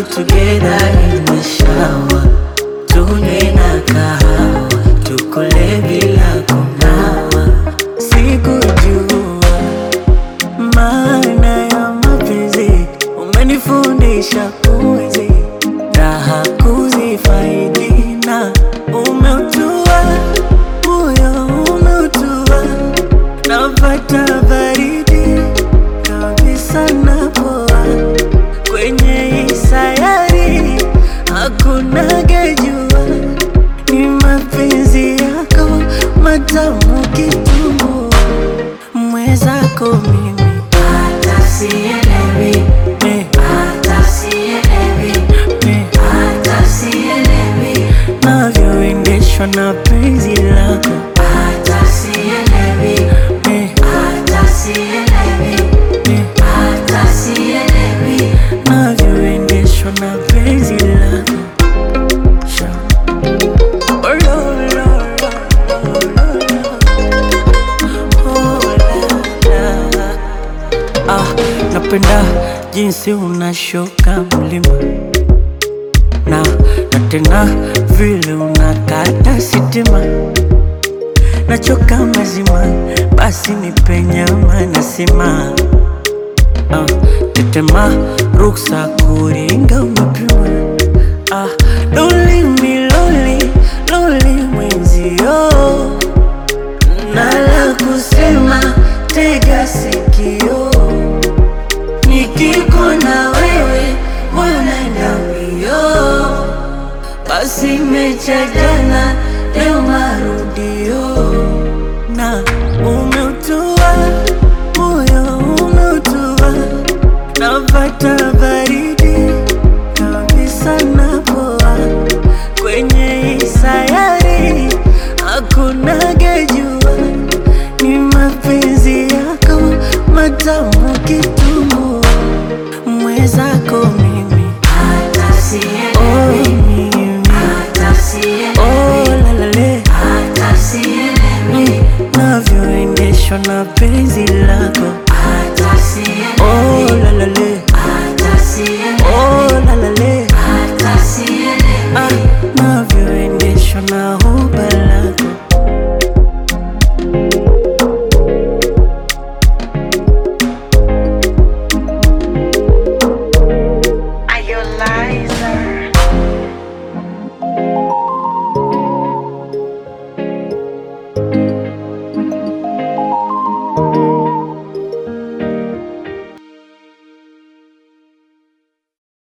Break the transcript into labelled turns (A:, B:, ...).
A: together in the shower, tunywe na kahawa, tukule bila kunawa. Sikujua maana ya mapenzi, umenifundisha kuishi raha kuzifaidi na umeutua moyo umeutua, napata baridi kabisa napoa kwenye hii sayari hakuna gejua, ni mapenzi yako matamu kitumbua, mwezako mimi
B: Hata sielewi,
A: me,
B: hata sielewi,
A: me,
B: hata sielewi,
A: navyoendeshwa na penzi lako
B: hata sielewi,
A: me,
B: hata sielewi,
A: me,
B: hata sielewi.
A: navyoendeshwa na penzi lako Sha. Oh, lo, lo, lo, lo, lo. Oh, la, la. Ah, napenda jinsi unashuka mlima na na tena vile unakata sitima, nachoka mazima, basi nipe nyama na sima. Ah, tetema ruksa kuringa umepima. Ah, loli mi loli loli mwenzio na la kusema, tega sikio, nikikona wewe wanaenda mbio, basi mecha jana, leo marudio, na umeutua moyo umeutua, napata baridi kabisa napoa kwenye hii sayari hakuna gejua, ni mapenzi yako matamu kitumbua, mwezako